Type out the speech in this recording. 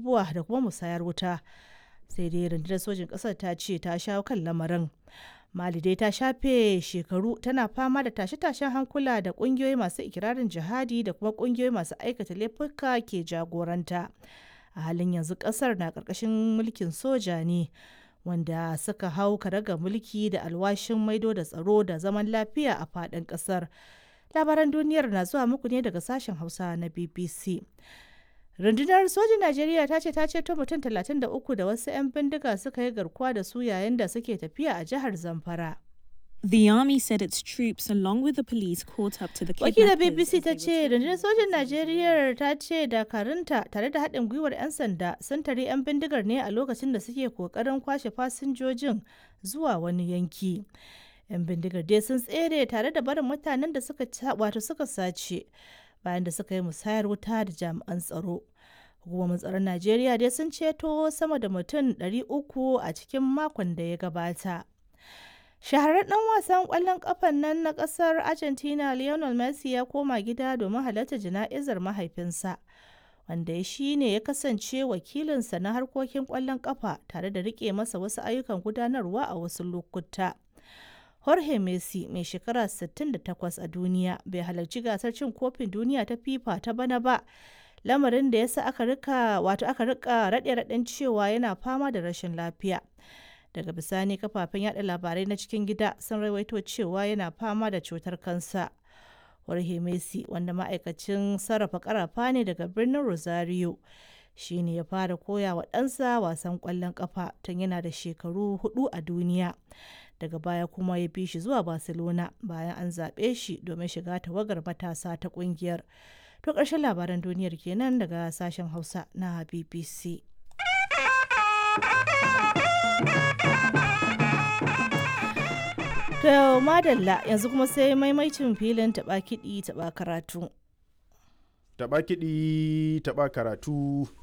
abubuwa da kuma musayar wuta sai dai rundunar sojin ƙasar ta ce ta shawo kan lamarin mali dai ta shafe shekaru tana fama da tashe-tashen hankula da ƙungiyoyi masu ikirarin jihadi da kuma ƙungiyoyi masu aikata laifuka ke jagoranta a halin yanzu ƙasar na ƙarƙashin mulkin soja ne wanda suka hau karaga mulki da alwashin maido da tsaro da zaman lafiya a faɗin ƙasar labaran duniyar na zuwa muku ne daga sashen hausa na bbc rundunar sojin najeriya ta ce ta ceto mutum 33 da wasu 'yan bindiga suka yi garkuwa da su yayin da suke tafiya a jihar zamfara The army said its troops, along with the police, caught up to the wakilar kidnappers. bbc as ta they ce were rundunar sojin najeriya ta ce dakarunta tare da haɗin gwiwar 'yan sanda sun tare 'yan bindigar ne a lokacin da suke kokarin kwashe fasinjojin zuwa wani yanki 'yan bindigar dai sun tsere tare da barin mutanen da suka ca- wato suka sace bayan da suka yi musayar wuta da jami'an tsaro hukumomin tsaron najeriya dai sun ceto sama da mutum 300 a cikin makon da ya gabata shahararren dan wasan kwallon kafan nan na kasar argentina lionel messi ya koma gida domin halarta jana'izar mahaifinsa wanda ya shi ne ya kasance wakilinsa na harkokin kwallon kafa tare da rike masa wasu ayyukan gudanarwa a wasu lokuta jorge messi mai shekara 68 a duniya bai halarci gasar cin kofin duniya ta fifa ta bana ba lamarin da ya sa aka rika wato aka rika raɗe-raɗen cewa yana fama da rashin lafiya daga bisani kafafen yada labarai na cikin gida sun rawaito cewa yana fama da cutar kansa Jorge Messi wanda ma'aikacin sarrafa karafa ne daga birnin Rosario shi ne ya fara koya wa ɗansa wasan ƙwallon ƙafa tun yana da shekaru hudu a duniya daga baya kuma ya bi shi zuwa Barcelona bayan an zaɓe shi domin shiga tawagar matasa ta ƙungiyar. To ƙarshen labaran duniyar kenan daga sashen Hausa na BBC. To madalla yanzu kuma sai maimaicin filin taɓa kiɗi taɓa karatu. Taɓa kiɗi taɓa karatu